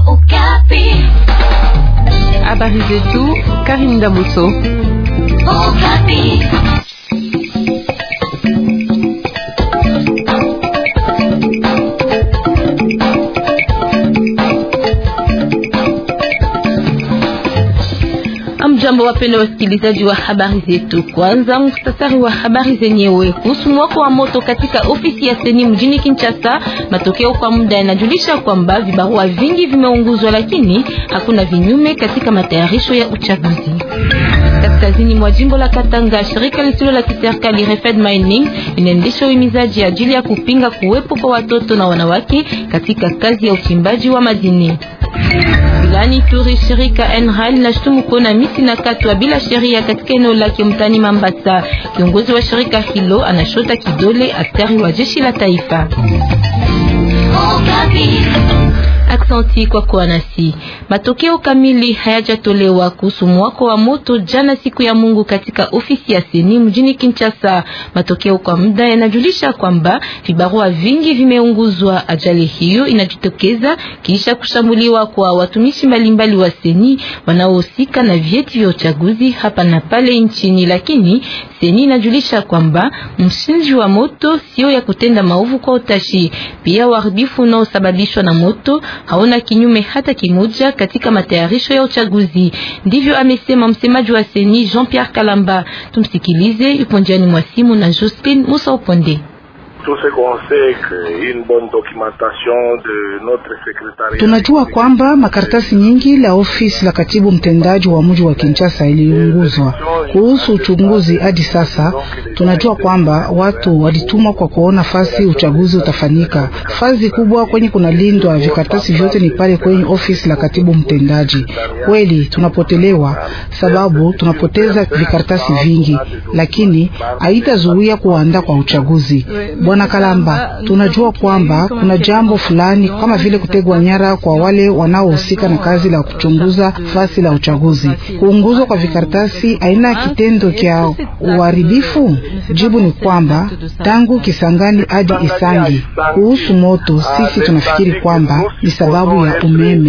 Habari zetu Karim Damuso. Amjambo, wapenda wasikilizaji wa habari zetu. Kwanza mustasari wa habari zenyewe kuhusu mwako wa moto katika ofisi ya seni mjini Kinshasa. Matokeo kwa muda yanajulisha kwamba vibarua vingi vimeunguzwa, lakini hakuna vinyume katika matayarisho ya uchaguzi. Kaskazini mwa jimbo la Katanga, shirika lisilo la kiserikali Refed Mining inaendesha uhimizaji ajili ya kupinga kuwepo kwa watoto na wanawake katika kazi ya uchimbaji wa madini. Wilani Turi, shirika Enral linashutumu kuona miti na katwa bila sheria katika eneo lake mtani Mambasa. Kiongozi wa shirika hilo anashota kidole askari wa jeshi la taifa. Aksanti kwa kuwa nasi. Matokeo kamili hayajatolewa kuhusu mwako wa moto jana siku ya Mungu katika ofisi ya seni mjini Kinshasa. Matokeo kwa muda yanajulisha kwamba vibarua vingi vimeunguzwa. Ajali hiyo inajitokeza kisha kushambuliwa kwa watumishi mbalimbali wa seni wanaohusika na vyeti vya uchaguzi hapa na pale nchini, lakini seni inajulisha kwamba msingi wa moto sio ya kutenda maovu kwa utashi. Pia uharibifu unaosababishwa na moto haona kinyume hata kimoja katika matayarisho ya uchaguzi. Ndivyo amesema msemaji wa seni Jean Pierre Kalamba. Tumsikilize, yupo njiani mwa simu na Jocelyn Musa Uponde. Tunajua kwamba makaratasi nyingi la ofisi la katibu mtendaji wa mji wa Kinshasa iliunguzwa. Kuhusu uchunguzi hadi sasa, tunajua kwamba watu walitumwa kwa kuona fasi uchaguzi utafanyika. Fazi kubwa kwenye kunalindwa vikaratasi vyote ni pale kwenye ofisi la katibu mtendaji. Kweli tunapotelewa, sababu tunapoteza vikaratasi vingi, lakini haitazuia kuandaa kwa uchaguzi. Bwana Kalamba, tunajua kwamba kuna jambo fulani kama vile kutegwa nyara kwa wale wanaohusika na kazi la kuchunguza fasi la uchaguzi. Kuunguzwa kwa vikaratasi aina kitendo kya uharibifu? Jibu ni kwamba tangu Kisangani hadi Isangi. Kuhusu moto, sisi tunafikiri kwamba ni sababu ya umeme.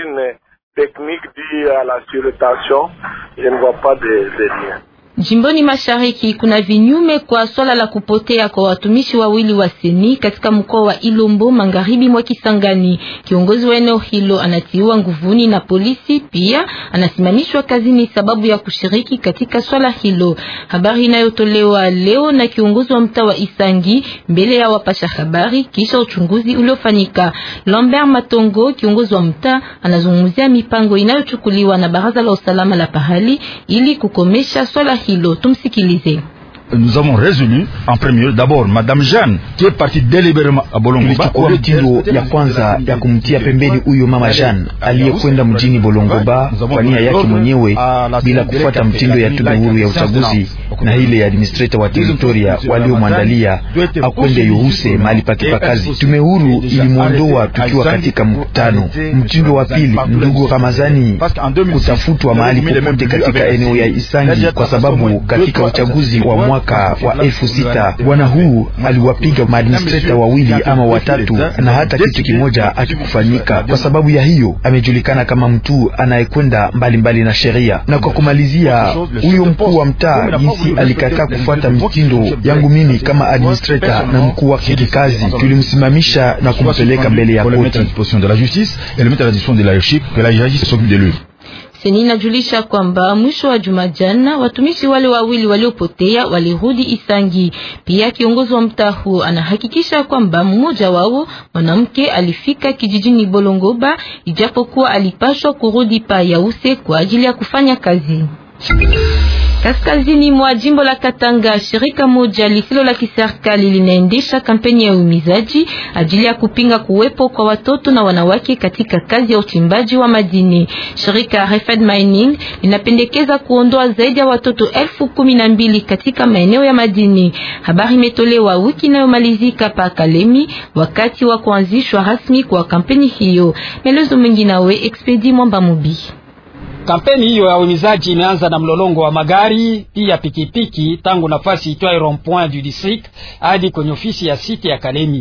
Jimboni Mashariki kuna vinyume kwa swala la kupotea kwa watumishi wawili wa seni katika mkoa wa Ilombo magharibi mwa Kisangani. Kiongozi wa eneo hilo anatiwa nguvuni na polisi, pia anasimamishwa kazini sababu ya kushiriki katika swala hilo. Habari inayotolewa leo na kiongozi wa mtaa wa Isangi mbele ya wapasha habari kisha uchunguzi uliofanyika. Lambert Matongo, kiongozi wa mtaa, anazungumzia mipango inayochukuliwa na baraza la usalama la pahali ili kukomesha swala hilo. Tumsikilize. Nous avons résolu en premier lieu d'abord Madame Jeanne qui est partie délibérément à Bolongoba. Tulichukua mtindo ya kwanza ya kumtia pembeni huyo mama Jeanne aliyekwenda mjini Bolongoba kwa nia yake mwenyewe bila kufuata mtindo ya tume huru ya uchaguzi na ile ya administrator wa teritoria waliomwandalia akwende yohuse mahali pake pa kazi. Tume huru ilimwondoa tukiwa katika mkutano. Mtindo wa pili, ndugu Ramazani kutafutwa mahali popote katika eneo ya Isangi kwa sababu katika uchaguzi wa mwaka wa elfu sita bwana huu aliwapiga maadministrata wawili ama watatu, na hata kitu kimoja akikufanyika. Kwa sababu ya hiyo amejulikana kama mtu anayekwenda mbalimbali na sheria. Na kwa kumalizia, huyo mkuu wa mtaa jinsi alikataa kufuata mitindo yangu mimi kama administrator na mkuu wake kikazi, tulimsimamisha na kumpeleka mbele ya koti. Seni inajulisha kwamba mwisho wa juma jana watumishi wale wawili waliopotea walirudi Isangi. Pia kiongozi wa mtaa huo anahakikisha kwamba mmoja wao mwanamke alifika kijijini Bolongoba, ijapokuwa alipashwa kurudi pa Yause kwa ajili ya kufanya kazi. Kaskazini mwa jimbo la Katanga, shirika moja lisilo la kiserikali linaendesha kampeni ya uhimizaji ajili ya kupinga kuwepo kwa watoto na wanawake katika kazi ya uchimbaji wa madini. Shirika Refed Mining linapendekeza kuondoa zaidi ya watoto elfu kumi na mbili katika maeneo ya madini. Habari imetolewa wiki inayomalizika pa Kalemi wakati wa kuanzishwa rasmi kwa kampeni hiyo. Melezo mengi nawe Expedi Mwamba Mubi. Kampeni hiyo ya uhimizaji imeanza na mlolongo wa magari pia pikipiki tangu nafasi itwayo rond point du district hadi kwenye ofisi ya site ya Kalemi.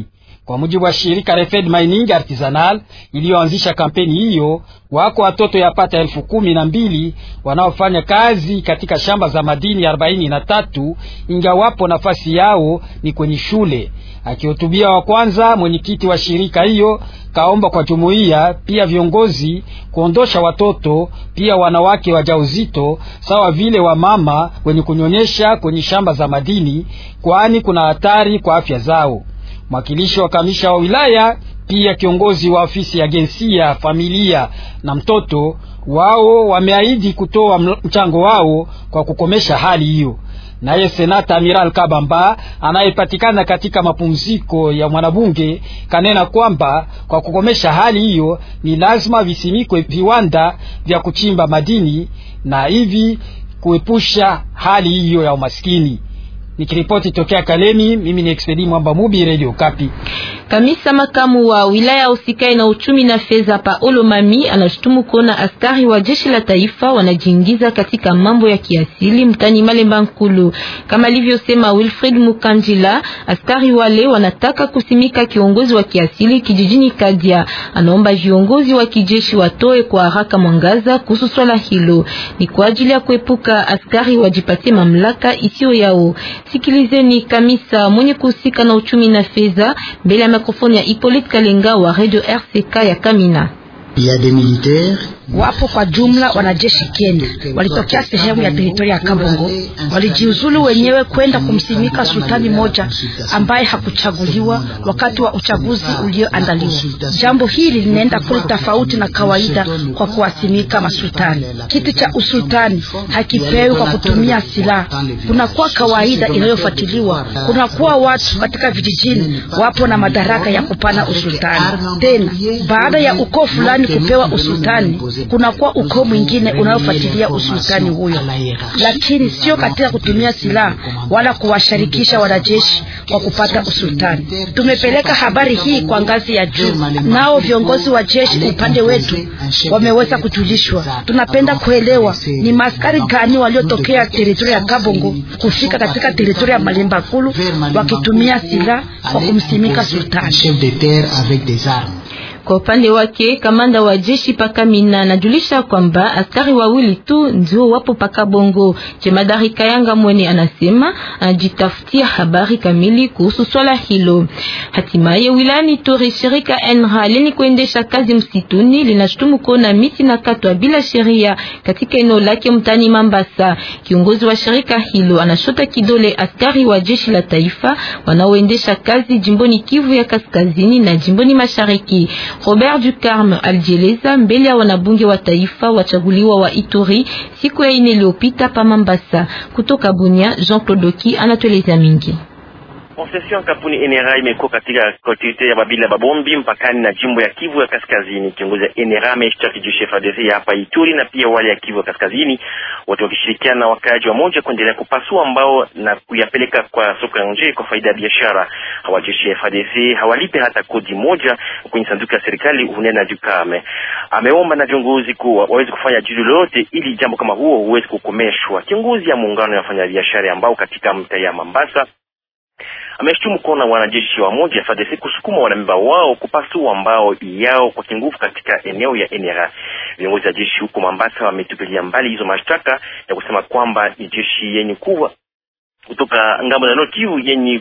Kwa mujibu wa shirika Refed Mining Artisanal iliyoanzisha kampeni hiyo, wako watoto yapata elfu kumi na mbili wanaofanya kazi katika shamba za madini arobaini na tatu ingawapo nafasi yao ni kwenye shule. Akihutubia wa kwanza, mwenyekiti wa shirika hiyo kaomba kwa jumuiya pia viongozi kuondosha watoto pia wanawake wajauzito sawa vile wamama wenye kunyonyesha kwenye shamba za madini, kwani kuna hatari kwa afya zao. Mwakilishi wa kamisha wa wilaya pia kiongozi wa ofisi ya jinsia, familia na mtoto wao wameahidi kutoa mchango wao kwa kukomesha hali hiyo. Naye senata Amiral Kabamba anayepatikana katika mapumziko ya mwanabunge kanena kwamba kwa kukomesha hali hiyo ni lazima visimikwe viwanda vya kuchimba madini na hivi kuepusha hali hiyo ya umaskini. Nikiripoti tokea Kalemi, mimi ni Expedi Mwamba Mubi, Radio Kapi. Kamisa makamu wa wilaya usikae na uchumi na fedha pa Olomami anashutumu kuona askari wa jeshi la taifa wanajiingiza katika mambo ya kiasili mtani Malemba Nkulu. Kama alivyosema Wilfred Mukanjila, askari wale wanataka kusimika kiongozi wa kiasili kijijini Kadia. Anaomba viongozi wa kijeshi watoe kwa haraka mwangaza kuhusu swala hilo. Ni kwa ajili ya kuepuka askari wajipatie mamlaka isiyo yao. Sikilizeni kamisa mwenye kuhusika na uchumi na fedha mbele ya mikrofoni ya Hippolyte Kalenga wa Radio RCK ya Kamina. Wapo kwa jumla wanajeshi Kenya walitokea sehemu ya teritoria ya Kabongo, walijiuzulu wenyewe kwenda kumsimika sultani moja ambaye hakuchaguliwa wakati wa uchaguzi ulioandaliwa. Jambo hili linaenda kule tofauti na kawaida kwa kuwasimika masultani. Kiti cha usultani hakipewi kwa kutumia silaha, kunakuwa kawaida inayofuatiliwa. Kunakuwa watu katika vijijini wapo na madaraka ya kupana usultani, tena baada ya ukoo fulani kupewa usultani kunakuwa ukoo mwingine unaofuatilia usultani huyo, lakini sio katika kutumia silaha wala kuwasharikisha wanajeshi wa kupata usultani. Tumepeleka habari hii kwa ngazi ya juu, nao viongozi wa jeshi upande wetu wameweza kujulishwa. Tunapenda kuelewa ni maskari gani waliotokea teritoria ya Kabongo kufika katika teritoria ya Malemba Kulu wakitumia silaha kwa kumsimika sultani. Kwa upande wake kamanda wa jeshi Pakamina anajulisha kwamba askari wawili tu ndio wapo paka Bongo. Jemadari Kayanga Mwene anasema anajitafutia habari kamili kuhusu swala hilo. Hatimaye wilani Tori, shirika NRA leni kuendesha kazi msituni linashutumu kuona miti na katwa bila sheria katika eneo lake mtani Mambasa. Kiongozi wa shirika hilo anashota kidole askari wa jeshi la taifa wanaoendesha kazi jimboni Kivu ya kaskazini na jimboni mashariki. Robert Ducarme alijieleza mbele ya wanabunge wa taifa wachaguliwa wa Ituri siku ya ine iliyopita pa Mambasa. Kutoka Bunia, Jean-Claude Oki anatueleza mingi. Concession kampuni NRA imekuwa katika kolektivite ya Babila Babombi mpakani na jimbo ya Kivu ya Kaskazini. Kiongozi ya NRA ameshtaki jeshi FARDC hapa Ituri na pia wale ya Kivu ya Kaskazini, wote wakishirikiana na wakaaji wa moja kuendelea kupasua mbao na kuyapeleka kwa soko ya nje kwa faida ya biashara. Hawa jeshi ya FARDC hawalipe hata kodi moja kwenye sanduku ya serikali, unena Jukame. Ameomba na viongozi kuwa waweze kufanya juhudi lolote ili jambo kama huo huwezi kukomeshwa. Kiongozi ya muungano ya wafanyabiashara ambao katika mtaa ya Mambasa ameshtumu kuona wanajeshi wa moja FARDC kusukuma wanamemba wao kupasua mbao yao kwa kinguvu katika eneo ya NRA. Viongozi wa jeshi huko Mombasa wametupilia mbali hizo mashtaka ya kusema kwamba ni jeshi yenye kuwa kutoka ngambo za Nord Kivu yenye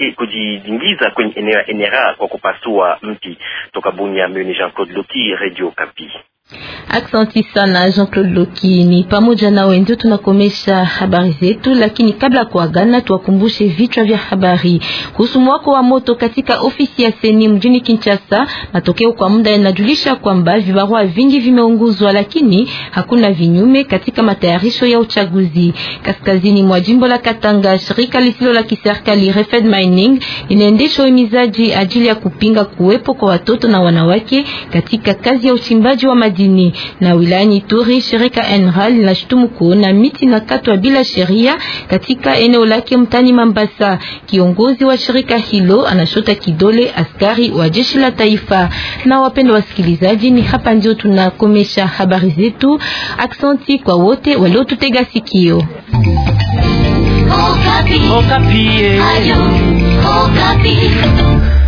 kujiingiza kwenye eneo ya NRA kwa kupasua mti. Toka Bunia, mimi Jean Claude Loki, Radio Kapi. Aksanti sana Jean-Claude Loki. Ni pamoja na wendo tunakomesha habari zetu, lakini kabla kuagana, tuwakumbushe vichwa vya habari kuhusu mwako wa moto katika ofisi ya Seni mjini Kinshasa. Matokeo kwa muda yanajulisha kwamba vibarua vingi vimeunguzwa, lakini hakuna vinyume katika matayarisho ya uchaguzi. Kaskazini mwa jimbo la Katanga, shirika lisilo la kiserikali Refed Mining linaendesha uhimizaji ajili ya kupinga kuwepo kwa watoto na wanawake katika kazi ya uchimbaji wa madini na wilayani Ituri, shirika NRA linashutumu kuona miti na katwa bila sheria katika eneo lake mtani Mambasa. Kiongozi wa shirika hilo anashota kidole askari wa jeshi la taifa. Na wapendwa wasikilizaji, ni hapa ndio tunakomesha habari zetu. Aksanti kwa wote waliotutega sikio. Okapi. Okapi. Ayo, Okapi.